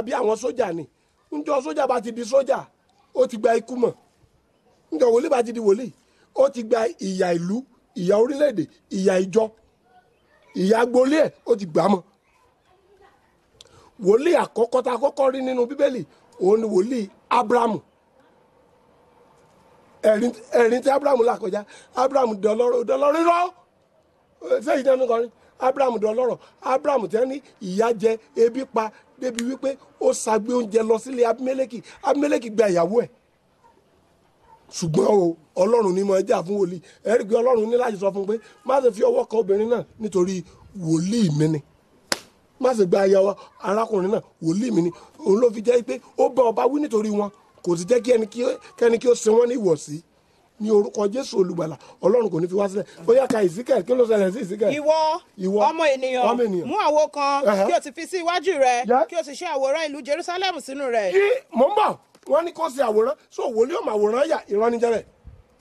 dàbí àwọn sójà ni njọ sójà bá ti di sójà ó ti gba ikú mọ̀ njọ wòlíì bá ti di wòlíì ó ti gba ìyà ìlú ìyà orílẹ̀-èdè ìyà ìjọ ìyà agboolé ẹ̀ ó ti gbà á mọ́ wòlíì àkọ́kọ́ tá a kọ́kọ́ rí nínú bíbélì òun ni wòlíì abrahamu ẹ̀rín ẹ̀rín tí abrahamu là kọjá abrahamu dọlọ́rọ̀ dọlọ́rọ̀ rọ́ sẹ́yìn náà nìkan ni abrahamu dọlọ́rọ̀ abrahamu tẹ́ ní ìyà jẹ ebi pa débi wípé ó ṣàgbé oúnjẹ lọ sílé abimeleki abimeleki gba ìyàwó ẹ̀ ṣùgbọ́n o ọlọ́run ní máa jà fún wòlíì ẹ̀rí pé ọlọ́run ní láti sọ fún un pé má ṣe fi ọwọ́ kan obìnrin náà nítorí wòlíì mi ni má ṣe gba aya wa arákùnrin náà wòlíì mi ni òun ló fi jẹ́ pé ó bá ọba wí nítorí wọn kò sì jẹ́ kí ẹni kí kẹ́ni kí ó sin wọ́n ní ìwọ̀sí ní orúkọ jésù olùgbàlà ọlọ́run kò ní fi wá sílẹ̀ ó yá ka ìsíkẹ̀ kí ló ṣẹlẹ̀ sí ìsíkẹ̀. ìwọ Ìwọ, ọmọ ènìyàn ọmọ ènìyàn. mú àwo kan Ẹhẹ́. kí o sì fi sí iwájú rẹ Yeah. kí o sì ṣe àwòrán ìlú jerusalem sínú rẹ kí mò ń bọ̀ wọ́n ní kó ṣe àwòrán so wòlíì ọmọ àwòrán yà ìrànníjẹ́ rẹ̀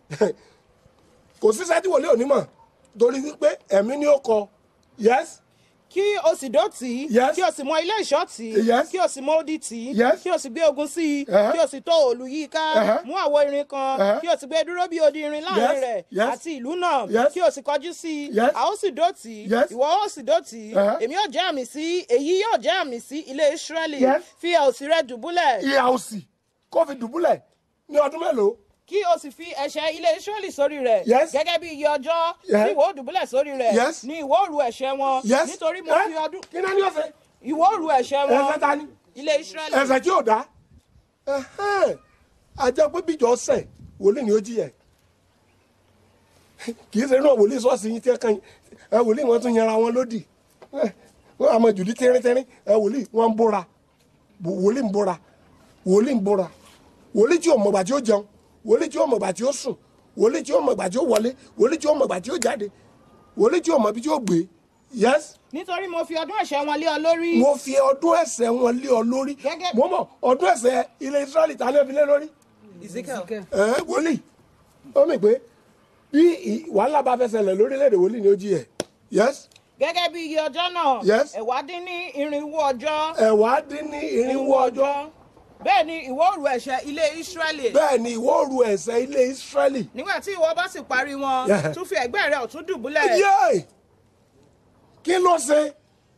kò sí sẹ́tí wòlíì òní mọ̀ torí wípé ẹ̀mí ni ó kọ yes kí o sì dó tì í Yes. kí o sì mọ ilé ìṣọ́ tì í Yes. kí o sì mọ odi tì í Yes. kí o sì gbé ogun sí i Ẹhẹ́. kí o sì tó òòlù yí i ká Ẹhẹ́. mú àwo irin kan Ẹhẹ́. kí o sì gbé dúró bí odi irin láàrin Yes. rẹ̀ Yes. àti ìlú náà Yes. kí o sì kọjú sí i Yes. a ó sì dó tì í Yes. ìwọ ó sì dó tì í Ẹhẹ́. èmi yóò jẹ́ àmì sí èyí yóò jẹ́ àmì sí ilé israẹli Yes. fi òsì rẹ dùbúlẹ̀ ìhà òsì kó fi dùbúlẹ̀ ní ọdún mélòó kí o sì fi ẹ̀ṣẹ̀ ilé israẹli sórí rẹ̀ Yes. gẹ́gẹ́ bí iye ọjọ́ Yes. tí ìwọ ó dùbúlẹ̀ sórí rẹ̀ Yes. ni ìwọ ó ru ẹ̀ṣẹ̀ wọn yes nítorí mo Eh? fi ọdún kí náà ní ọ̀sẹ̀ ìwọ ó ru ẹ̀ṣẹ̀ wọn ẹ̀sẹ̀ ta ni ilé israẹli ẹ̀sẹ̀ tí ò dá Ẹ̀hẹ́n. ajá pé bíjọ ọ̀sẹ̀ wòlíì ni ó jìyà kì í ṣe náà wòlíì sọ́ọ̀sì yín tí ẹ kàn yín ẹ wòlíì wọn tún yanra wọn lódì Ẹ, wọn àmọ jùdí tẹ́rẹ́tẹ́rẹ́ ẹ wòlíì wọn ń bóra Wò- wòlíì ń bóra wòlíì ń bóra wòlíì tí ò mọ̀gbà tí ó jẹun wòlíì tí ò mọ̀gbà tí ó sùn wòlíì tí ò mọ̀gbà tí ó wọlé wòlíì tí ò mọ̀gbà tí ó jáde wòlíì tí ò mọ̀bi tí ó gbé yes nítorí mo fi ọdún ẹ̀ṣẹ̀ wọn lé ọ lórí mo fi ọdún ẹ̀ṣẹ̀ wọn lé ọ lórí Gẹ́gẹ́- mo mọ ọdún ẹ̀ṣẹ̀ ilẹ̀ Israẹli ta ni ẹ fi lé lórí Ezekiel. ẹ wòlíì ó mì pé bí ì- wàhálà bá fẹ́ ṣẹlẹ̀ lórílẹ̀‐èdè wòlíì ni ó jí ẹ̀ yes gẹ́gẹ́ bí iye ọjọ́ náà Yes. ẹ̀wá dín ní irinwó ọjọ́ ẹ̀wá dín ní irinwó ọjọ́ bẹ́ẹ̀ ni ìwọ ó ru ẹ̀ṣẹ̀ ilé israẹli bẹ́ẹ̀ ni ìwọ ru ẹ̀ṣẹ̀ ilẹ̀ Israẹli nígbà tí ìwọ bá sì parí wọn Yeah. tún fi ẹ̀gbẹ́ rẹ ọ̀tún dùbúlẹ̀ yéé kí ló ṣe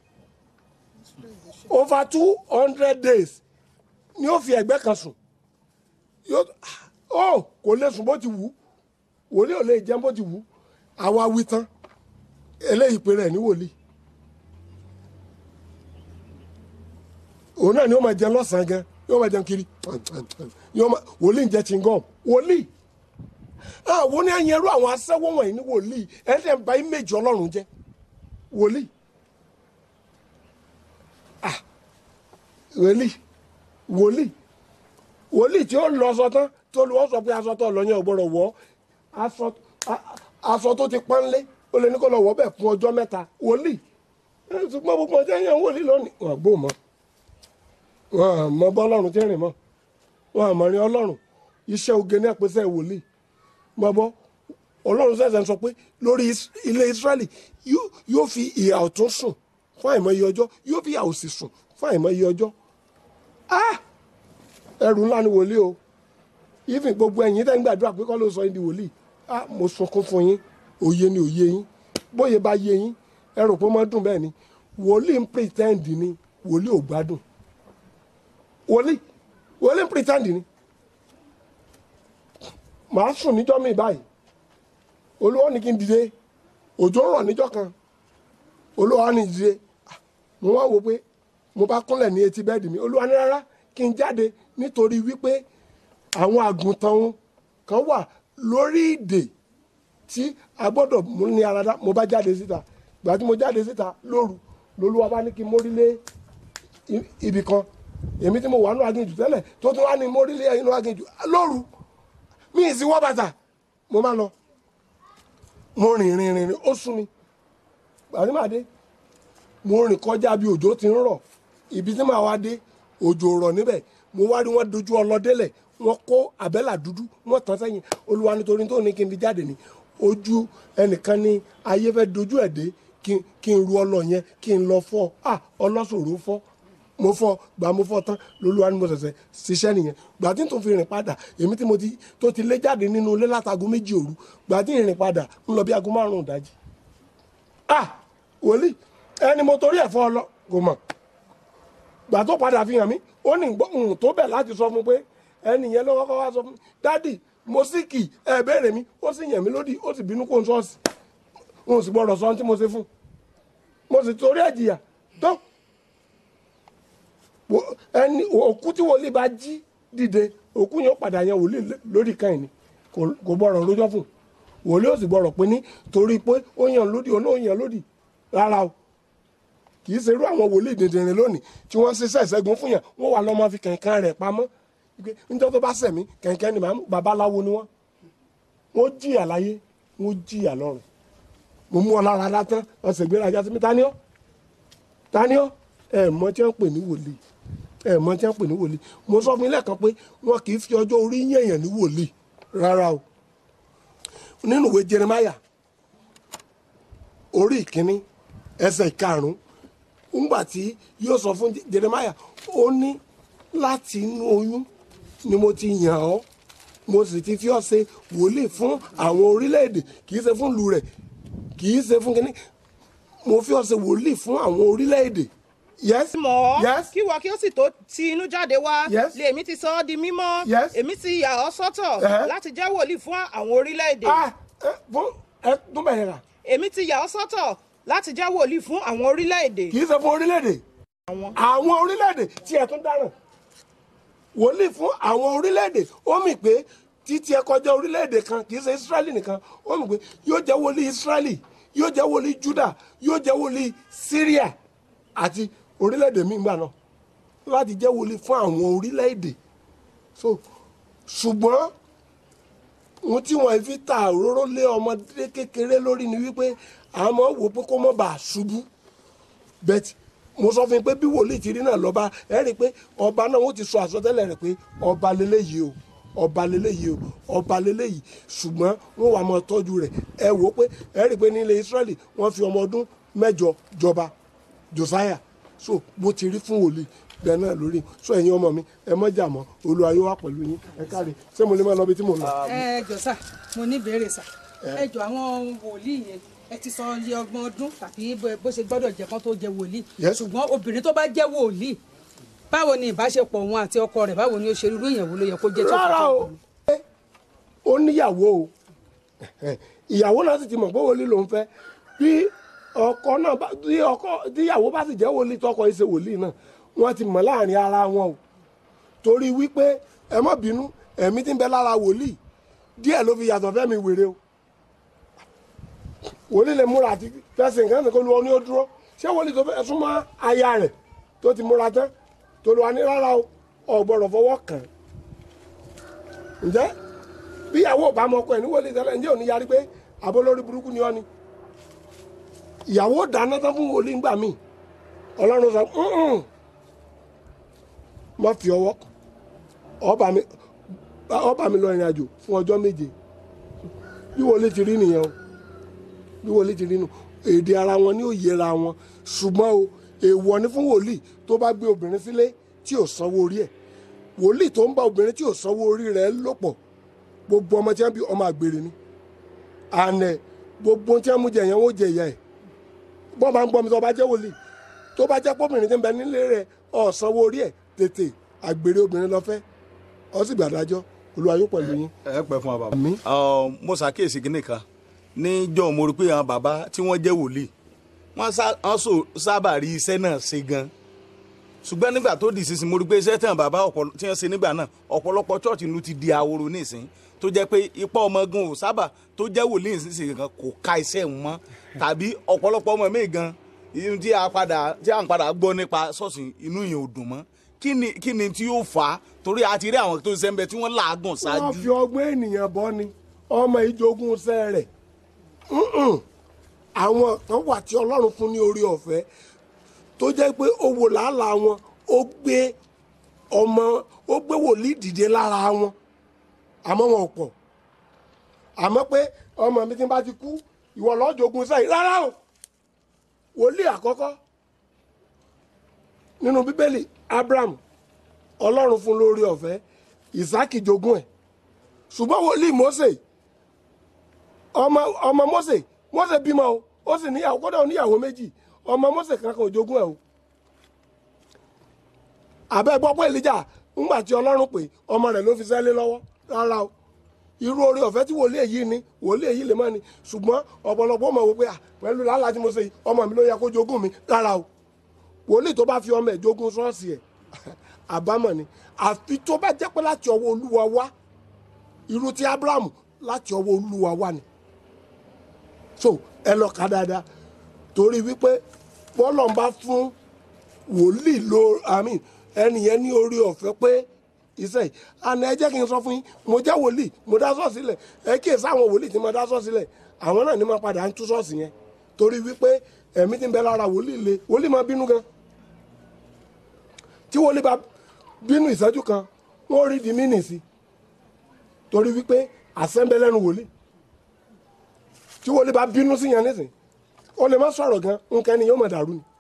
over two hundred days ni ó fi ẹ̀gbẹ́ kan sùn yóò ó kò lè sùn bó ti wù ú wòlíì ò lè jẹun bó ti wù ú àwa wí tán eléyìí pé rẹ̀ ní wòlíì òun náà ni ó máa jẹun lọ́sàn-án gan yóò máa jẹun kiri yóò máa wòlíì ń jẹ chingom wòlíì àwọn ní ẹ̀yìn ẹrú àwọn aṣẹ́wó wọ̀nyí ní wòlíì ẹ̀ẹ́dẹ̀ ń ba íméjì ọlọ́run jẹ́ wòlíì ah wòlíì wòlíì wòlíì tí ó lọ aṣọ tán tó lu ọ sọ pé aṣọ tó lọ yẹn ò gbọdọ̀ wọ̀ aṣọ a- aṣọ tó ti pọ́n lé ó lè ní kó lọ wọ̀ bẹ́ẹ̀ fún ọjọ́ mẹ́ta wòlíì ẹ, ṣùgbọ́n gbogbo ọjọ́ yẹn wòlíì lónìí wọn gbó mọ́ wọn mọ bọ́ ọlọ́run tí ń rìn mọ́ wọn mọ̀ rin ọlọ́run iṣẹ́ oge ní àpèsè wòlíì gbọ́bọ́ ọlọ́run sẹ̀sẹ̀ ń sọ pé lórí Is- ilé israẹli yóò- yóò fi ìhà ọ̀tún sùn fún àìmọye ọjọ́ yóò fi ìhà òsì sùn fún àìmọye ọjọ́ ah ẹrù ńlá ni wòlíì o ìfìn gbogbo ẹ̀yin tẹ́ ń gbàdúrà pé kọ́ ló sọ yín di wòlíì ah mo sunkún fún yín òye ni òye yín bóyá bá yé yín ẹ rò pé ó máa dùn bẹ́ẹ̀ ni wòlíì ń pretend ni wòlíì ò gbádùn wòlíì wòlíì ń pretend ni màá sùn níjọ́ mi báyìí olúwa ní kí n dìde òjò ń rọ̀ níjọ́ kan olúwa ní dìde Ah, mo wá wo pé mo bá kúnlẹ̀ ní etí bẹ́ẹ̀dì mi olúwa ní rárá kí n jáde nítorí wípé àwọn àgùntàn wọn kan wà lórí ìdè tí a gbọ́dọ̀ mú ní aradá mo bá jáde síta ìgbà tí mo jáde síta lóru lolúwa bá ní kí n mórí lé i- ibì kan èmi tí mo wà nínú aginjù tẹ́lẹ̀ tó tún wá ní mórí lé inú aginjù lóru mi ì sí wọ́ bàtà mo máa lọ mo rìn rìn rìn rìn ó sún mi gbàdí màá dé mo rìn kọjá bí òjò ti ń rọ̀ ibi tí màá wá dé òjò rọ̀ níbẹ̀ mo wá rí wọn dojú ọlọ́dẹ́lẹ̀ wọn kó àbẹ́là dúdú wọn tán sẹ́yìn olúwa nítorí tó ní kí n fi jáde ní ojú ẹnìkan ní ayé fẹ́ dojú ẹ̀ dé kí n- kí n ru ọlọ yẹn kí n lọ fọ́ à ọlọ́sọ̀rọ̀ fọ́ mo fọ gbà mo fọ tán lolúwa ni mo ṣẹ̀ṣẹ̀ ṣiṣẹ́ nìyẹn gbà tí n tún fi rìn padà èmi tí mo ti tó ti lé jáde nínú ilé látago méjì òru gbà tí n rìn padà ń lọ bí aago márùn-ún ìdájí ah wòlíì ẹni mo torí ẹ̀ fọ́ ọ lọ kò mọ̀ gbà tó padà fi hàn mí ó ní gbóhùn tó bẹ̀ láti sọ fún pé ẹni yẹn ló kọ́kọ́ wá sọ fún mi dádì mo sì kì ẹ béèrè mi ó sì yàn mí lódì ó sì bínú kó n sọ́ọ̀sì n ò sì gbọ́dọ̀ sọ ohun tí mo ṣe fún un mo sì torí ẹ̀ jìyà tó wo- ẹni òkú tí wòlíì bá jí dìde òkú yẹn ó padà yan wòlíì lé- lórí kan yìí ni kò kò gbọ́dọ̀ lójọ́ fún un wòlíì ó sì gbọ́dọ̀ pé ní torí pé ó yàn lódì ó náà yàn lódì rárá o kì í ṣerú àwọn wòlíì dìndìnrín lónìí tí wọ́n ṣiṣẹ́ ìṣẹ́gun fún yàn wọ́n wà lọ́mọ fi kẹ̀kẹ́ rẹ̀ pamọ́ Wípé níjọ́ tó bá sẹ̀mí kẹ̀kẹ́ ni màá mú babaláwo ni wọ́n wọ́n jìyà láyé wọ́n jìyà lọ́run mo mú ọ lára látán ọ̀sẹ̀ gbéraga sí mi ta ni ọ́ ta ni ọ́ ẹ mọ tí wọ́n pè ní wòlíì ẹ mọ tí wọ́n pè ní wòlíì mo sọ fún yín lẹ́ẹ̀kan pé wọn kì í fi ọjọ́ orí yẹ̀yàn ní wòlíì rárá o nínú ìwé Jeremiah orí ìkíní ẹsẹ̀ ìkarùn-ún ńgbà tí yóò sọ fún Jeremiah ó ní láti inú oyún ni mo ti yàn ọ́ mo sì ti fi ọ́ ṣe wòlíì fún àwọn orílẹ̀-èdè kì í ṣe fún ìlú rẹ̀ kì í ṣe fún kínní mo fi ọ́ ṣe wòlíì fún àwọn orílẹ̀-èdè yes mọ̀ ọ́ yes kí wọ́n kí ó sì tó ti inú jáde wá Yes. lèmi ti sọ ọ́ di mímọ́ Yes. èmi ti yà ọ́ sọ́tọ̀ Eh. láti jẹ́ wòlíì fún àwọn orílẹ̀-èdè ah ẹ fún ẹ tún bẹ̀rẹ̀ rà èmi ti yà ọ́ sọ́tọ̀ láti jẹ́ wòlíì fún àwọn orílẹ̀-èdè kì í ṣe fún orílẹ̀-èdè àwọn orílẹ̀-èdè tí ẹ tún dáràn wòlíì fún àwọn orílẹ̀-èdè ó mì pé títí ẹ kọjá orílẹ̀-èdè kan kì í ṣe Ísírẹ́lì nìkan ó mì pé yóò jẹ́ wòlíì Ísírẹ́lì yóò jẹ́ wòlíì Júdà yóò jẹ́ wòlíì Síríà àti orílẹ̀-èdè míì gbà náà láti jẹ́ wòlíì fún àwọn orílẹ̀-èdè so ṣùgbọ́n ohun tí wọ́n fi ta òróró lé ọmọdé kékeré lórí ni wípé àmọ́ wò pé kó mọ́ bàa ṣubú bẹ́ẹ̀ mo sọ fún yín pé bí wòlíì ti rí náà lọ́ba ẹ rí i pé ọba náà wọ́n ti sọ àsọtẹ́lẹ̀ rẹ̀ pé ọba lélẹ́yìí o ọba lélẹ́yìí o ọba lélẹ́yìí ṣùgbọ́n wọ́n wà máa tọ́jú rẹ̀ ẹ wò ó pé ẹ rí i pé nílẹ̀ Ísírẹ́lì wọ́n fi ọmọ ọdún mẹ́jọ jọba Josiah so bó ti rí fún wòlíì bẹ́ẹ̀ náà lórí so ẹ̀yin ọmọ mi ẹ mọ́ jà mọ́ Olúwa yóò wà pẹ̀lú yín ẹ káre ṣé mo lè máa lọ bí tí mo ń lọ. ẹ jọ sà mo ní ìbéèrè sà ẹ jọ àwọn wòlíì yẹn ẹ ti sọ iye ọgbọ̀n ọdún tàbí bó bó ṣe gbọ́dọ̀ jẹ́ kán tó jẹ wòlíì Yes. ṣùgbọ́n obìnrin tó bá jẹ́ wòlíì báwo ni ìbáṣepọ̀ òun àti ọkọ rẹ̀ báwo ni ó ṣe irú ìyàwó ló yẹ kó jẹ́ tó fi rárá jẹ́ o wòlíì? ó níyàwó o ìyàwó náà sì ti mọ̀ pé wòlíì ló ń fẹ́ bí ọkọ náà bá tí ọkọ tíyàwó bá sì jẹ́ wòlíì tọkọ ìṣe wòlíì náà wọ́n ti mọ̀ láàrin ara wọn o torí wípé ẹ má bínú ẹ̀mí tí ń bẹ lára wòlíì díẹ̀ ló fi yàtọ̀ fẹ́mi wèrè o wòlíì lè múra àti fẹsẹ̀ nǹkan nìkan lu ọ ní ó dúró ṣé wòlíì tó fẹ́ súnmọ́ aya rẹ̀ tó ti múra tán tó lu wa ní rárá o ò gbọ́dọ̀ fọwọ́ kàn án ǹjẹ́ bí ìyàwó ò bá mọ ọkọ ẹ̀ ní wòlíì tẹ́lẹ̀ ǹjẹ́ ò ní yarí pé àbó lórí burúkú ni ọ́ ni ìyàwó dáná tán fún wòlíì ńgbà míì ọlọ́run sọ "Mm-mm, má fi ọwọ́ kàn ọba mi ọba mi lọ ìrìn àjò fún ọjọ́ méje bí wòlíì ti rí nìyẹn o bí wòlíì ti rí nù èdè ara wọn ní òye ra wọn ṣùgbọ́n o èèwọ̀ ni fún wòlíì tó bá gbé obìnrin sílé tí ò sanwó orí ẹ̀ wòlíì tó ń bá obìnrin tí ò sanwó orí rẹ̀ lò pọ̀ gbogbo ọmọ tí wọ́n bí ọmọ àgbèrè ni ànẹ gbogbo tí wọ́n mú jẹ yẹn wọ́n jẹ ìyá ẹ̀ bọ́n bá ń gbọ́ mi tó bá jẹ́ wòlíì tó bá jẹ́ pọ́bìnrin tí ń bẹ nílé rẹ̀ ò sanwó orí ẹ̀ tètè àgbèrè obìnrin lọ fẹ́ ọ sì gbàdájọ́ Olúwa yóò pẹ̀lú yín. ẹ pẹ́ fún wa bàbá. Àmín. Ọ, mo ṣàkíyèsí kínní kan níjọ́ mo rí pé àwọn bàbá tí wọ́n jẹ́ wòlíì wọ́n sá- wọ́n sò- sábà rí iṣẹ́ náà ṣe gan ṣùgbọ́n nígbà tó di sísìn mo rí pé iṣẹ́ tàn bàbá ọ̀pọ̀lọ- tí wọ́n ṣe nígbà náà ọ̀pọ̀lọpọ̀ chọ́ọ̀chì nu ti di ahoro nísìn tó jẹ́ pé ipa ọmọ gan ò sábà tó jẹ́ wòlíì nísìn gan kò ka iṣẹ́ wọn mọ́ tàbí ọ̀pọ̀lọpọ̀ ọmọ mi gan ihun tí a padà tí a ń padà gbọ́ nípa ṣọ́ọ̀ṣì inú yẹn ò dùn mọ́ kí ni kí ni tí yóò fà á torí a ti rí àwọn tó ṣiṣẹ́ ń bẹ tí wọ́n làágùn ṣáájú. wọ́n fi ọgbọ́n ènìyàn bọ́ ni ọmọ ìjogún iṣẹ́ rẹ̀ Mm-mm. àwọn kan wà tí ọlọ́run fún ní orí ọ̀fẹ́ tó jẹ́ pé ó wò làálàá wọn ó gbé ọmọ ó gbé wòlíì dìde lára wọn àmọ́ wọn ò pọ̀ àmọ́ pé ọmọ mi tí bá ti kú ìwọ lọ́ọ́ jogún iṣẹ́ yìí rárá o wòlíì àkọ́kọ́ nínú bíbélì abraham ọlọ́run fún lórí ọ̀fẹ́ isaki jogún ẹ̀ ṣùgbọ́n wòlíì mose ọmọ ọmọ mose mose bímọ o ó sì níyàwó kódà ó níyàwó méjì ọmọ mose kankan ò jogún ẹ̀ o àbẹ́ gbọ́ pé elijah ńgbà tí ọlọ́run pè ọmọ rẹ̀ ló fi sẹ́lé lọ́wọ́ rárá o irú oore ọ̀fẹ́ tí wòlíì èyí ni wòlíì èyí lè má ni ṣùgbọ́n ọ̀pọ̀lọpọ̀ mọ̀ wò pé à pẹ̀lú làálàá tí mo ṣe yìí ọmọ mi ló yẹ kó jogún mi rárá o wòlíì tó bá fi ọmọ ẹ̀ jogún ṣọ́ọ̀ṣì ẹ̀ àbámọ̀ ni àfi tó bá jẹ́ pé láti ọwọ́ olúwa wá irú ti abrahamu láti ọwọ́ olúwa wá ni so ẹ lọ kà dáadáa torí wípé bọ́lọ̀ ń bá fún wòlíì lo àmì ẹnìyẹn ní orí ọ̀fẹ́ pé iṣẹ́ yìí àná ẹ jẹ́ kí n sọ fún yín mo jẹ́ wòlíì mo dá ṣọ́ọ̀ṣì sílẹ̀ ẹ kí èsì àwọn wòlíì tí mo dá ṣọ́ọ̀ṣì sílẹ̀ àwọn náà ní máa padà ń tú ṣọ́ọ̀ṣì yẹn torí wípé ẹ̀mí tí ń bẹ lára wòlíì le wòlíì máa bínú gan tí wòlíì bá bínú ìṣẹ́jú kan wọ́n rí di mínì sí torí wípé àṣẹ ń bẹ lẹ́nu wòlíì tí wòlíì bá bínú sí yẹn nísìn ó lè má sọ̀rọ̀ gan nǹkan ẹni yóò máa dàrú ni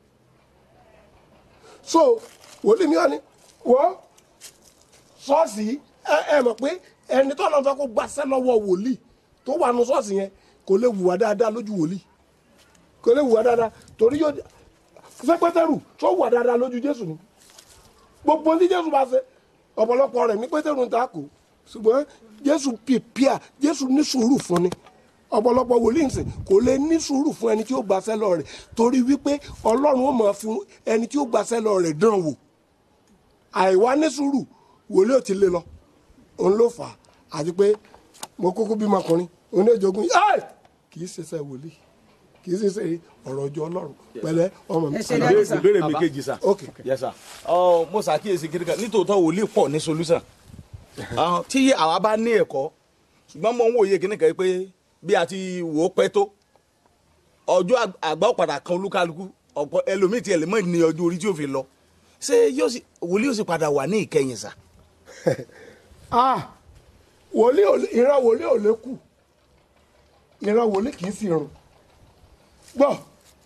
so wòlíì mi wà ní wọ́n ṣọ́ọ̀ṣì ẹ ẹ mọ̀ pé ẹni tó lọ́n fẹ́ kó gbaṣẹ́ lọ́wọ́ wòlíì tó wà nù ṣọ́ọ̀ṣì yẹn kò lè wùwà dáadáa lójú wòlíì kò lè wùwà dáadáa torí yóò ṣé pétérù tó wùwà dáadáa lójú jésù ni gbogbo ní jésù bá ṣe ọ̀pọ̀lọpọ̀ rẹ̀ ní pétérù ń ta kù ṣùgbọ́n jésù pìpìà jésù ní sùúrù fún ni ọ̀pọ̀lọpọ̀ wòlíì nsìn kò lè ní sùúrù fún ẹni tí ó gbaṣẹ́ lọ rẹ̀ torí wípé ọlọ́run ó máa fi ẹni tí ó gbaṣẹ́ lọ rẹ̀ dán wò àìwá ní sùúrù wòlíì ò ti lé lọ òun ló fà á àti pé mo kúkú bímọ ọkùnrin òun ní ìjogún ẹ kì í ṣiṣẹ́ wòlíì kì í ṣiṣẹ́ ọ̀rọ̀ ọjọ́ ọlọ́run pẹ̀lẹ́ ọmọ mi. Ẹ ṣe dáadáa. sà. ìbéèrè mi kejì sà. ok yes sir. ọ mo ṣàkíyèsí kiri kan nítòótọ́ wòlíì pọ̀ ní solution. Àwọn tí àwa bá ní ẹ̀kọ́ ṣùgbọ́n mo ń wòye kíní kan pé bí a ti wò ó pẹ́ tó ọjọ́ àg- àgbà ọ̀padà kan olúkálukú ọ̀pọ̀ ẹlòmíì tiẹ̀ lè mọ̀ ní ọjọ́ orí tí ó fi lọ ṣé yóò sì wòlíì yóò sì padà wà ní ìkẹyìn sà. ah wòlíì ò lè- ìran wòlíì ò lè kù ìran wòlíì kì í sì rùn gbọ́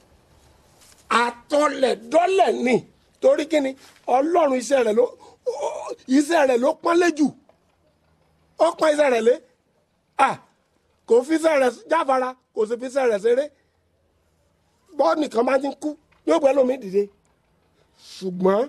àtọlẹ̀dọ́lẹ̀ ni torí kíni ọlọ́run iṣẹ́ rẹ̀ ló ó- iṣẹ́ rẹ̀ ló pọ́nlé jù ó pọ́n iṣẹ́ rẹ̀ lé ah kò fi iṣẹ́ rẹ̀ jáfara kò sì fi iṣẹ́ rẹ̀ ṣeré bọ́ nìkan máa ti ń kú yóò pẹ́ lómi dìde ṣùgbọ́n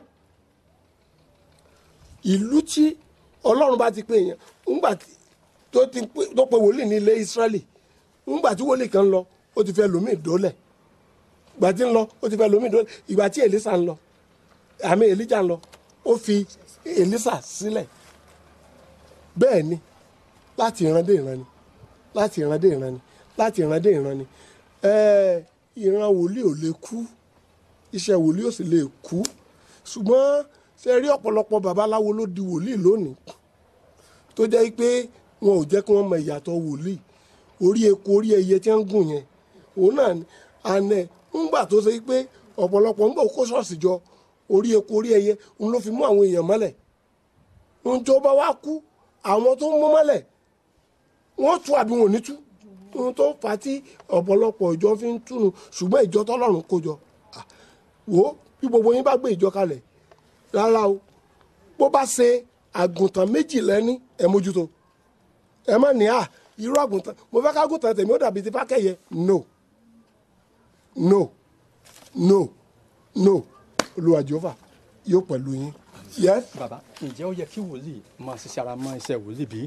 ìlú tí ọlọ́run bá ti pè yẹn ńgbà tí- tó ti pè- tó pe wòlíì ní ilé Ísírẹ́lì ńgbà tí wòlíì kan lọ ó ti fẹ́ lómi ìdólẹ̀ ìgbà tí ń lọ ó ti fẹ́ lómi ìdólẹ̀ ìgbà tí Èlísà ń lọ àmì Èlíjà ń lọ ó fi Èlísà sílẹ̀ bẹ́ẹ̀ ni láti ìran dé ìran ni láti ìran dé ìran ni láti ìran dé ìran ni ẹ̀ẹ́ ìran wòlíì ò lè kú iṣẹ́ wòlíì ò sì lè kú ṣùgbọ́n ṣe rí ọ̀pọ̀lọpọ̀ babaláwo ló di wòlíì lónìí tó jẹ́ pé wọn ò jẹ́ kí wọ́n mọ ìyàtọ̀ wòlíì orí eku orí ẹyẹ tí wọ́n ń gùn yẹn òun náà ni àná ńgbà tó ṣe pé ọ̀pọ̀lọpọ̀ ńgbà kó ṣọ́ọ̀ṣì jọ orí eku orí ẹyẹ òun ló fi mú àwọn èèyàn mọ́lẹ̀ ohun tó bá wá kú àwọn tó ń mú mọ́lẹ̀ wọ́n tú àbí wọn ò ní tú ohun tó fà á tí ọ̀pọ̀lọpọ̀ ìjọ fi ń túnu ṣùgbọ́n ìjọ tọ́lọ́run kó jọ Ah, wò ó bí gbogbo yín bá gbé ìjọ kalẹ̀ rárá o bó bá ṣe àgùntàn méjì lẹ́ní ẹ mójútó ẹ má ní à irú àgùntàn mo fẹ́ ká àgùntàn tèmi ó dàbí ti fákẹ́yẹ no no no no olúwa jehova yóò pẹ̀lú yín yes bàbá ǹjẹ́ ó yẹ kí wòlíì máa ṣiṣẹ́ ara mọ́ iṣẹ́ wòlíì bí?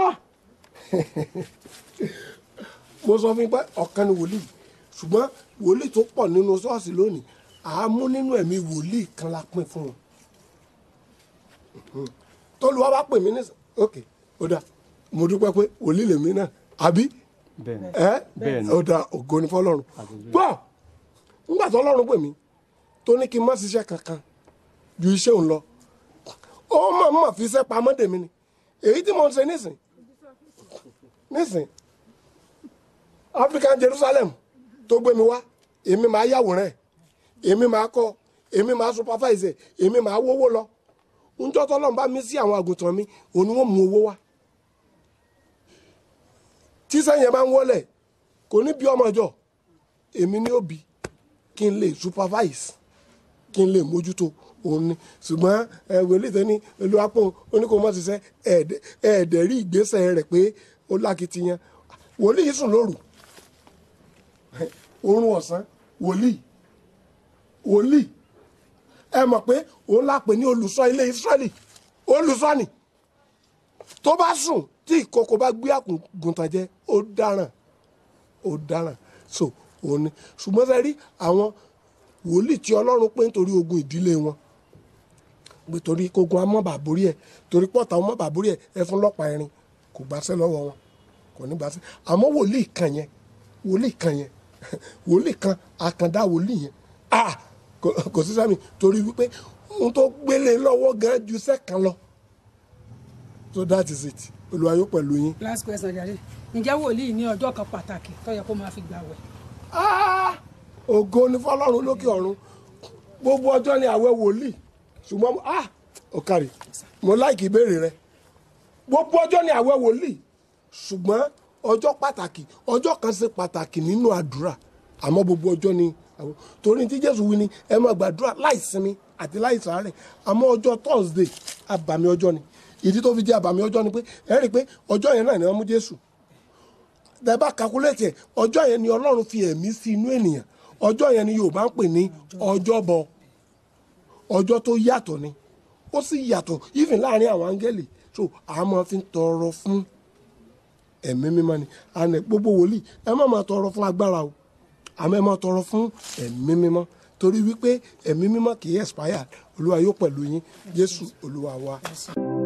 mo sọ fún yín pé ọ̀kan ni wòlíì ṣùgbọ́n wòlíì tó pọ̀ nínú ṣọ́ọ̀ṣì lónìí àámú nínú ẹ̀mí wòlíì kan la pín fún wọn tólúwa bá pè mí ní ok ó dà mo dúpẹ́ pé wòlíì lèmi náà àbí bẹ́ẹ̀ ni ẹ Bẹ́ẹ̀ni. ó dà ògo ni fọ́lọ́run gbọ́ ńgbà tó Ọlọ́run pè mí tó ní kí n má ṣiṣẹ́ kankan ju iṣẹ́ òun lọ ó mọ̀ mọ̀ fi iṣẹ́ pamọ́ dèmi ni èyí tí mo ń ṣe nísìn nísìn African Jerusalem tó gbé mi wá èmi máa yàwòrán ẹ̀ èmi máa kọ́ èmi máa supervise ẹ̀ èmi máa wówó lọ njọ́ tọ́lọ́run bá mi sí àwọn àgùntàn mi òun ni wọ́n mú owó wá tí sẹ́yìn bá ń wọlé kò ní bí ọmọ ọjọ́ èmi ni ó bí kí n lè supervise kí kí n lè mójútó òun ni ṣùgbọ́n ẹ wòlíì tó ní olùwàpọ̀ oníkó mọ́ ṣiṣẹ́ ẹ̀ẹ́dẹ̀ ẹ̀ẹ́dẹ̀ rí ìgbésẹ̀ rẹ̀ pé ó lákìtìyàn wòlíì sùn lóru oorun ọ̀sán wòlíì wòlíì ẹ mọ̀ pé òun lápè ní olùṣọ́ ilé Ísírẹ́lì olùṣọ́ ni tó bá sùn tí ìkòkò bá gbé àgùntàn jẹ ó dáràn ó dáràn so òun ni ṣùgbọ́n fẹ́ rí àwọn wòlíì tí Ọlọ́run pé nítorí ogun ìdílé wọn pé torí kógun amọ́ bàbórí ẹ̀ torí pọ́tà ọmọ bàbórí ẹ̀ ẹ fún lọ́pàá irin kò gbàṣẹ́ lọ́wọ́ wọn kò ní gbàṣẹ́ àmọ́ wòlíì kan yẹn wòlíì kan yẹn wòlíì kan àkàndá wòlíì yẹn ah kò kò sí sẹ́mi torí wípé ohun tó gbélé lọ́wọ́ gan ju sẹ́kàn lọ so that is it Olúwa yóò pẹ̀lú yín. last question jàre ǹjẹ́ wòlíì ní ọjọ́ kan pàtàkì tó yẹ kó máa fi gbàwẹ̀ Ah! ògo ni fọlọ́run lókè ọ̀run gbogbo ọjọ́ ni àwẹ̀ wòlíì ṣùgbọ́n mo- ah ó kárí mo láìkì ìbéèrè rẹ gbogbo ọjọ́ ni àwẹ̀ wòlíì ṣùgbọ́n ọjọ́ pàtàkì ọjọ́ kan ṣe pàtàkì nínú àdúrà àmọ́ gbogbo ọjọ́ ni àwẹ̀ torí tí Jésù wí ni ẹ máa gbàdúrà láì sinmi àti láì sàárẹ̀ àmọ́ ọjọ́ Thursday àbàmì ọjọ́ ni ìdí tó fi jẹ́ àbàmì ọjọ́ ni pé ẹ rí i pé ọjọ́ yẹn náà ni wọ́n mú Jésù tẹ́bá kakuléètì ẹ̀ ọjọ́ yẹn ni ọlọ́run fi ẹ̀mí sí inú ènìyàn ọjọ́ yẹn ni yorùbá ń pè ní ọjọ́bọ ọjọ́ tó yàtọ̀ ni ó sì yàtọ̀ even láàrin àwọn áńgẹ́lì so a máa fi ń tọrọ fún ẹ̀mí mímọ́ ni àná gbogbo wòlíì ẹ má máa tọrọ fún agbára o àmọ́ ẹ máa tọrọ fún ẹ̀mí mímọ́ torí wípé ẹ̀mí mímọ́ kì í expire olúwa yóò pẹ̀lú yín jésù olúwa wa.